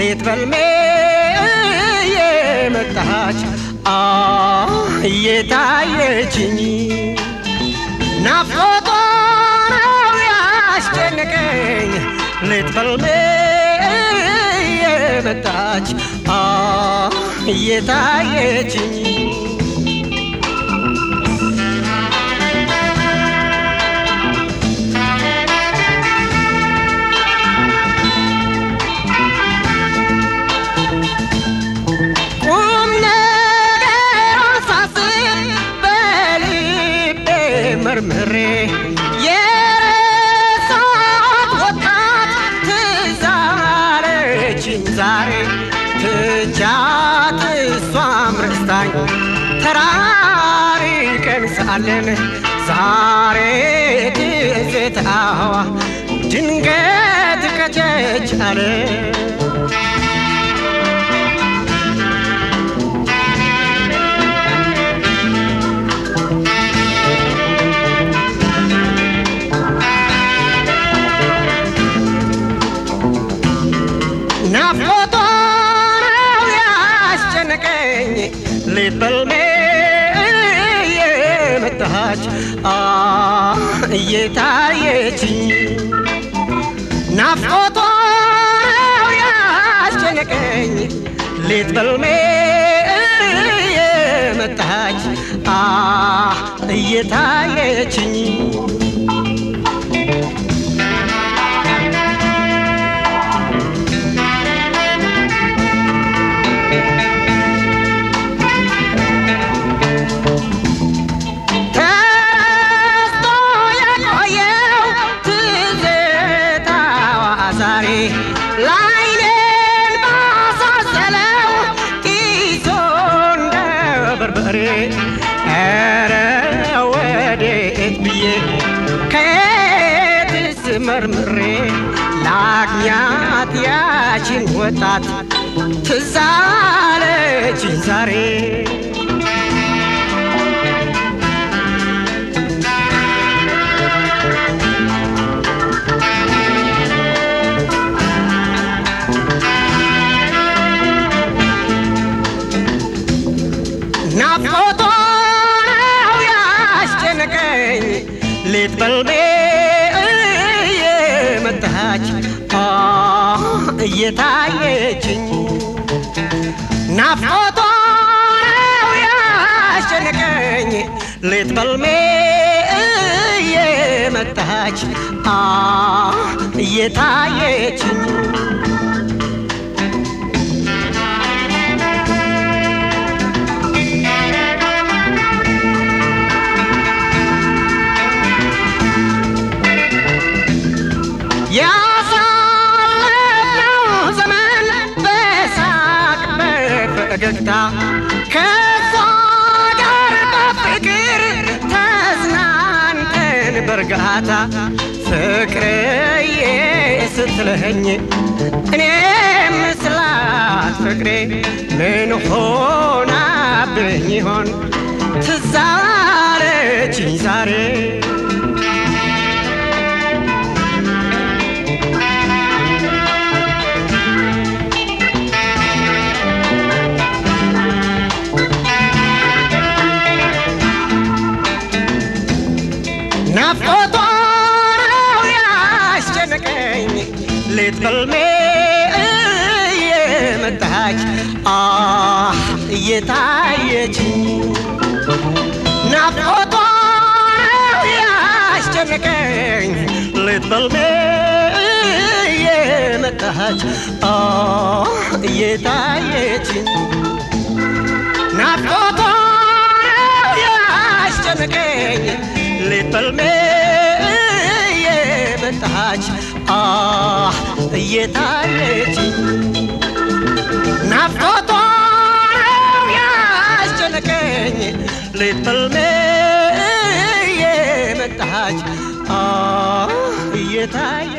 ሌት በልሜ የመጣች እየታየችኝ ናፍቆቷ ነው ያስጨነቀኝ ሌት በልሜ የመጣች እየታየችኝ ቁም ነገሯን ሳስብ በልቤ መርምሬ የረሳኋት ወጣት ትዝ አለችኝ ዛሬ ትቻት እሷም ረስታኝ ተራርቀን ሳለን ዛሬ ትዝታዋ ድንገት ከቸች አለ ናፍቆቷ ነው ያስጨነቀኝ ሌት በልሜ የመጣች እየታየችኝ ናፍቆቷ ነው ያስጨነቀኝ ሌት በልሜ የመጣች እየታየችኝ ተስቶ የቆየው ትዝታዋ ዛሬ ላይኔን ባሳሰለው ጢሶ እንደ በርበሬ ኧረ ወዴት ብዬ ከየትስ መርምሬ ላግኛት ያችን ወጣት ትዝ አለችኝ ዛሬ ናፍቆቷ ነው ያስጨነቀኝ ሌት በልቤ የመጣች እየታየችኝ ናፍቆቷ ነው ያስጨነቀኝ ሌት በልሜ የመጣች እየታየችኝ ያሳለፍነው ዘመን በሳቅ በፈገግታ ከሷ ጋር በፍቅር ተዝናንተን በእርጋታ ፍቅርዬ ስትለኝ እኔም ስላት ፍቅሬ ምን ሆናብኝ ይሆን ትዝ አለችኝ ዛሬ ናፍቆቷ ነው ያስጨነቀኝ ሌት በልሜ እየመጣች እየታየችኝ ናፍቆቷ ነው ያስጨነቀኝ ሌት በልሜ እየመጣች እየታየችኝ ናፍቆቷ ነው ያስጨነቀኝ ሌት በልሜ የመጣች እየታየችኝ ናፍቆቷ ነው ያስጨነቀኝ ሌት በልሜ የመጣች እየታየ